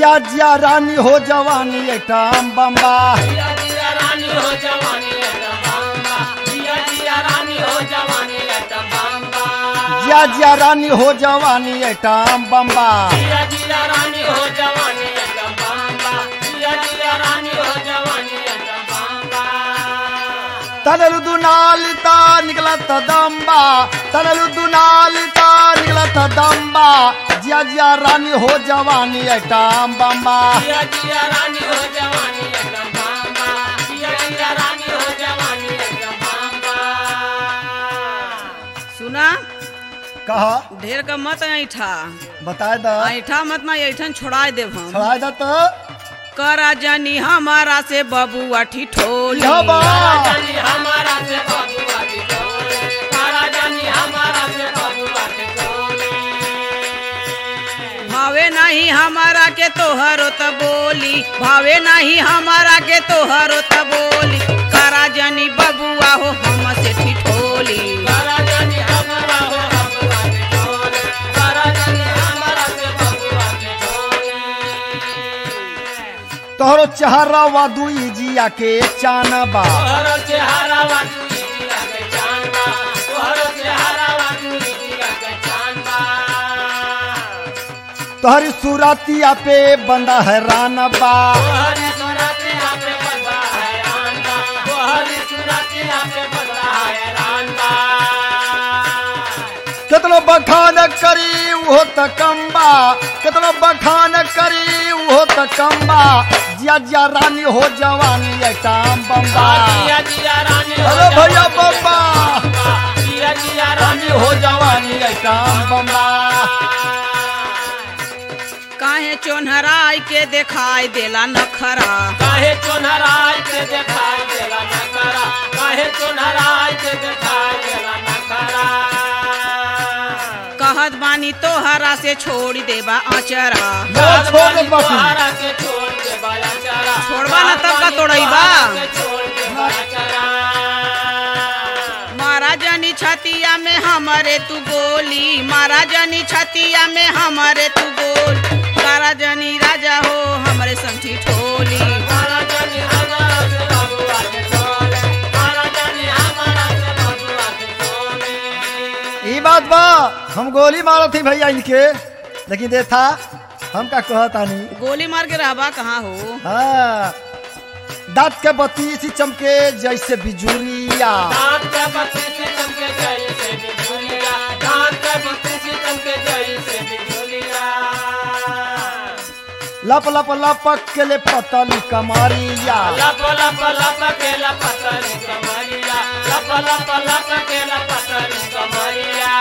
जिया जिया रानी हो जवानी एकटाम बम्बा जिया जिया रानी हो जवानी एकदम बम्बा जिया जिया रानी हो जवानी एकदम बम्बा जिया जिया रानी हो जवानी एकटाम बम्बा जिया जिया रानी हो जवानी एकदम बम्बा जिया जिया रानी हो जवानी एकदम बम्बा తనలు దునాలిత నిగలత దంబా తనలు దునాలిత నిగలత దంబా జియా జియా రాణి హో జవానీ ఎటాం బంబా जिया जिया रानी हो जवानी एकदम बम्बा जिया जिया रानी हो जवानी एकदम बम्बा सुना कहा ढेर का मत ऐठा बताए द ऐठा मत ना ऐठन छोड़ा देव हम छड़ाए द तो करा जनी हमारा से बबुआ ठिठोली यह बा जानी हमारा से बबुआ की टोले तारा जानी हमारा से बबुआ की टोले भावे नहीं हमारा के तोहरो त बोली भावे नहीं हमारा के तोहरो त बोली करा जनी बबुआ हो हम से ठिठोली तारा जानी हमारा हो बबुआ की टोले तारा जानी हमारा से बबुआ की टोले तोहरो चेहरा वादुई जिया के चानबा तोहरो चेहरा वाटू जिया के चांदा तोहरो चेहरा वाटू जिया के चांदा तोहरी सूरतिया पे बंदा है रानबा तोहरी सुरती आपे बंदा है रांदा तोहरी सुरती आपे बंदा है रांदा कितनो बखान करी वो त कम्बा कितनो बखान करी वो त कम्बा जिया जिया रानी हो जवानी एटाम बम्बा जिया जिया रानी हो अरे भैया जवानी बम्बा जिया जिया रानी रानी हो जवानी एटाम बम्बा काहे चोनहराई के दिखाई देला नखरा काहे चोनहराय के दिखाई देला नखरा काहे चोनहराय के दिखाई देला नखरा कहत बानी तोहरा से छोड़ देबा अचरा ना छोड़ दे बाकी तोहरा के छोड़ दे बाया चरा छोड़बा ना तब का तोड़ैबा? के छोड़ दे बाया चरा महाराजनी छतिया में हमारे तू गोली महाराजनी छतिया में हमारे तू गोल राजनी राजा हो हमारे संठी ठोली मारा जानी हमारा से बबुआ के टोले मारा जानी हमारा से बबुआ के टोले ई बात बा हम गोली मारो थी भैया इनके लेकिन देखा हम का कहतानी गोली मार के रहबा कहाँ हो हाँ दांत के बत्ती सी चमके जैसे बिजुरिया दांत के बत्ती से चमके जैसे बिजुलिया दांत के बत्ती से चमके जैसे बिजुलिया लप लप लपक के ले पतली कमारिया लप लप लप के लपतरी कमरिया लप लप लप के लपतरी कमरिया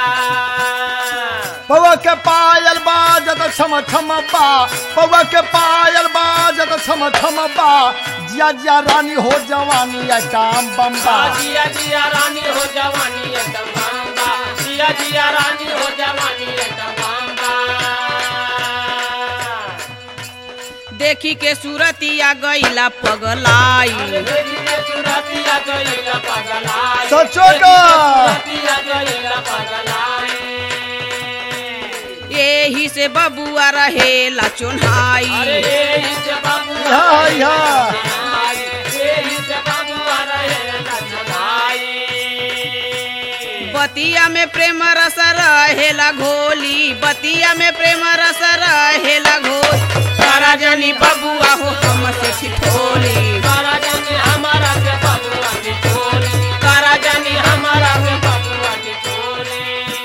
पौवा के पायल बाजत छम छम बा पौवा के पायल बाजत छम छम बा जिया जिया रानी हो जवानी एटाम बम्बा जिया जिया रानी हो जवानी एकदम बांबा जिया जिया रानी हो जवानी एकदम बांबा देखी के सूरतिया गईला पगलाई देखी के चुरातिया गईला पगलाई सचो का? चुरातिया गईला पगलाई यही से बबुआ रहेला अरे चोन्हाई ये से बाबू यहाँ यहाँ ये से बाबू आ रहे लखनाई बतिया में प्रेम रस रहेला घोली बतिया में प्रेम रस रहेला घोल तारा जनी बबुआ हो हम से ठिठोली तारा जानी हमारा के बबुआ की टोली तारा जानी हमारा के बबुआ की टोली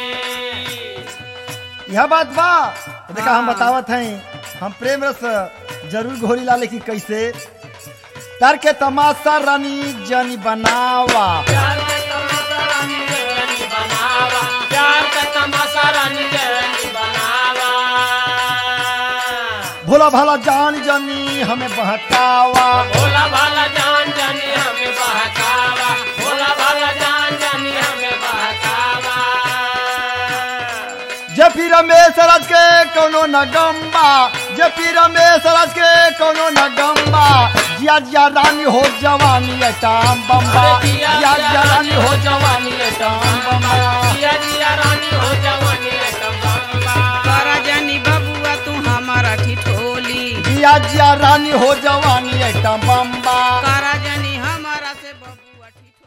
यह बात बा देखा हम बतावत हैं हम प्रेम रस जरूर घोरी ला लेकिन कैसे तार के तमाशा रानी जनी बनावा प्यार का तमाशा रानी जनी बनावा प्यार का तमाशा रानी जनी बनावा भोला भाला जान जनी हमें बहकावा भोला भाला जान जानी हमें बहकावा भोला भाला जान जानी हमें बहकावा जे पी रमेश राज के कोनो न गम्बा जे पी रमेश राज के कोनो न गम्बा जिया जिया रानी हो जवानी एटाम बम्बा अरे जिया जिया जिया रानी हो जवानी एटाम बम्बा जिया जिया रानी हो जवानी एकदम बम्बा तारा जनी बबुआ तू हमारा ठिठोली रानी हो जवानी ऐटा बम्बा करा जनी हमारा से बबुआ ठिठो